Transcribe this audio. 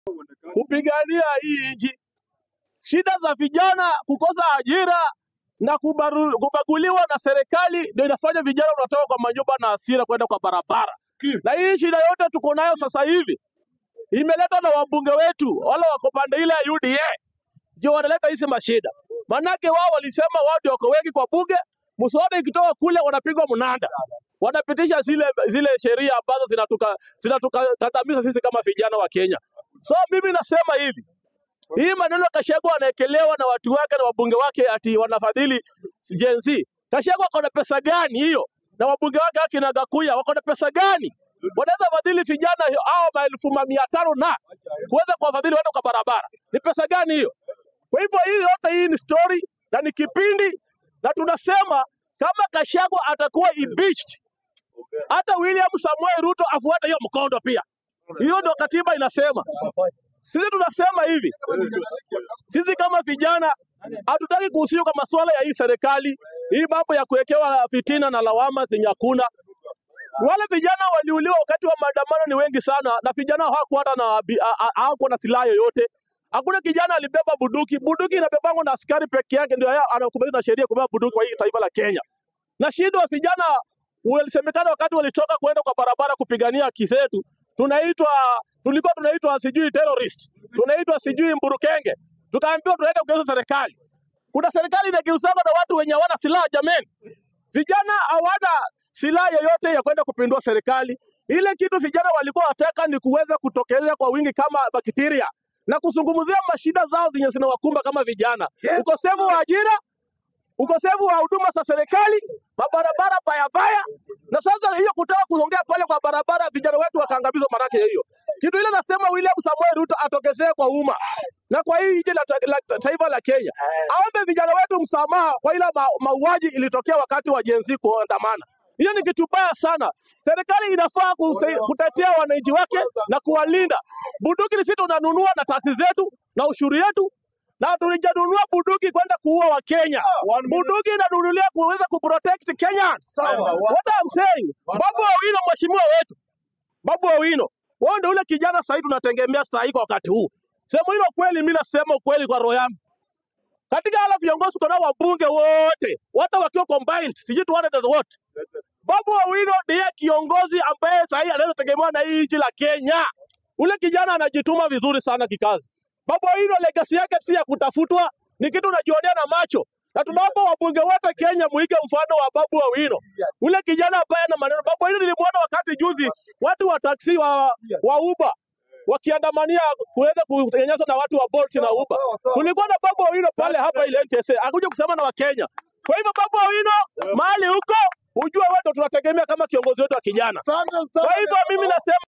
kupigania hii nchi. Shida za vijana kukosa ajira na kubaru, kubaguliwa na serikali ndio inafanya vijana wanatoka kwa manyumba na hasira kwenda kwa barabara. Na hii shida yote tuko nayo sasa hivi imeletwa na wabunge wetu wale wako pande ile ya UDA ndio wanaleta hizi mashida. Manake wao walisema wao ndio wako wengi kwa bunge, mswada ikitoka kule wanapigwa mnanda, wanapitisha zile zile sheria ambazo zinatuka zinatukandamiza sisi kama vijana wa Kenya. So mimi nasema hivi, hii maneno Kashagwa anaekelewa na watu wake na wabunge wake ati wanafadhili Gen Z. Kashagwa ako na pesa gani hiyo? Na wabunge wake akina Gakuya wako na pesa gani? Wanaweza fadhili vijana hao maelfu ma mia tano na kuweza kuwafadhili watu kwa barabara, ni pesa gani hiyo? Kwa hivyo hii yote hii ni story na ni kipindi, na tunasema kama Kashagwa atakuwa impeached, hata William Samoei Ruto afuate hiyo mkondo pia. Hiyo ndio katiba inasema. Sisi tunasema hivi, sisi kama vijana hatutaki kuhusishwa kwa masuala ya hii serikali, hii mambo ya kuwekewa fitina na lawama zenye hakuna. Wale vijana waliuliwa wakati wa maandamano ni wengi sana, na vijana hawakuwa hata na bi- a- a- hawakuwa na silaha yoyote. Hakuna kijana alibeba bunduki. Bunduki inabebangwa na askari peke yake, ndio yeye anakubaliwa na sheria kubeba bunduki kwa hii taifa la Kenya. Na shida wa vijana walisemekana wakati walitoka kwenda kwa barabara kupigania haki zetu, tunaitwa tulikuwa tunaitwa sijui terrorist, tunaitwa sijui mburukenge, tukaambiwa tunaenda kugeuza serikali. Kuna serikali inageuzana na watu wenye hawana silaha jameni. Vijana hawana silaha yoyote ya kwenda kupindua serikali. Ile kitu vijana walikuwa wataka ni kuweza kutokelea kwa wingi kama bakteria na kuzungumzia mashida zao zenye zinawakumba kama vijana, ukosefu wa ajira, ukosefu wa huduma za serikali, mabarabara baya baya. Na sasa hiyo kutaka kuongea pale kwa barabara, vijana wetu wakaangamizwa. Manake ya hiyo kitu ile nasema William Samoei Ruto atokezee kwa umma na kwa hii nchi la, ta- la ta- taifa la Kenya, aombe vijana wetu msamaha kwa ile ma, mauaji ilitokea wakati wa Gen Z kuandamana. Hiyo ni kitu baya sana. Serikali inafaa kuse- kutetea wananchi wake na kuwalinda. Bunduki ni sisi tunanunua na taasisi zetu na ushuru yetu, na tulijanunua bunduki kwenda kuua Wakenya. Bunduki inanunulia kuweza kuprotect Kenyans. What I'm saying, Babu Owino mheshimiwa wetu Babu Owino, wewe ndio ule kijana sasa hivi tunategemea sasa hivi kwa wakati huu. Sema hilo kweli, mimi nasema ukweli kwa roho yangu. Katika hala viongozi kuna wabunge wote, wote wakiwa combined, sijui 200 wote. Babu Owino ndiye kiongozi ambaye sasa hivi anaweza tegemewa na hii nchi la Kenya. Ule kijana anajituma vizuri sana kikazi. Babu Owino legacy yake si ya kutafutwa, ni kitu unajionea na macho. Na tunaomba wabunge wote Kenya muige mfano wa Babu Owino. Ule kijana ambaye ana maneno. Babu Owino nilimwona wakati juzi watu wa taksi wa, wa Uber wakiandamania kuweza kutengenezwa na watu wa Bolt na Uber. Kulikuwa na Babu Owino pale hapa ile NTSA, akuja kusema na Wakenya. Kwa hivyo Babu Owino, mahali huko ujue wewe ndo tunategemea kama kiongozi wetu wa kijana. Kwa hivyo mimi nasema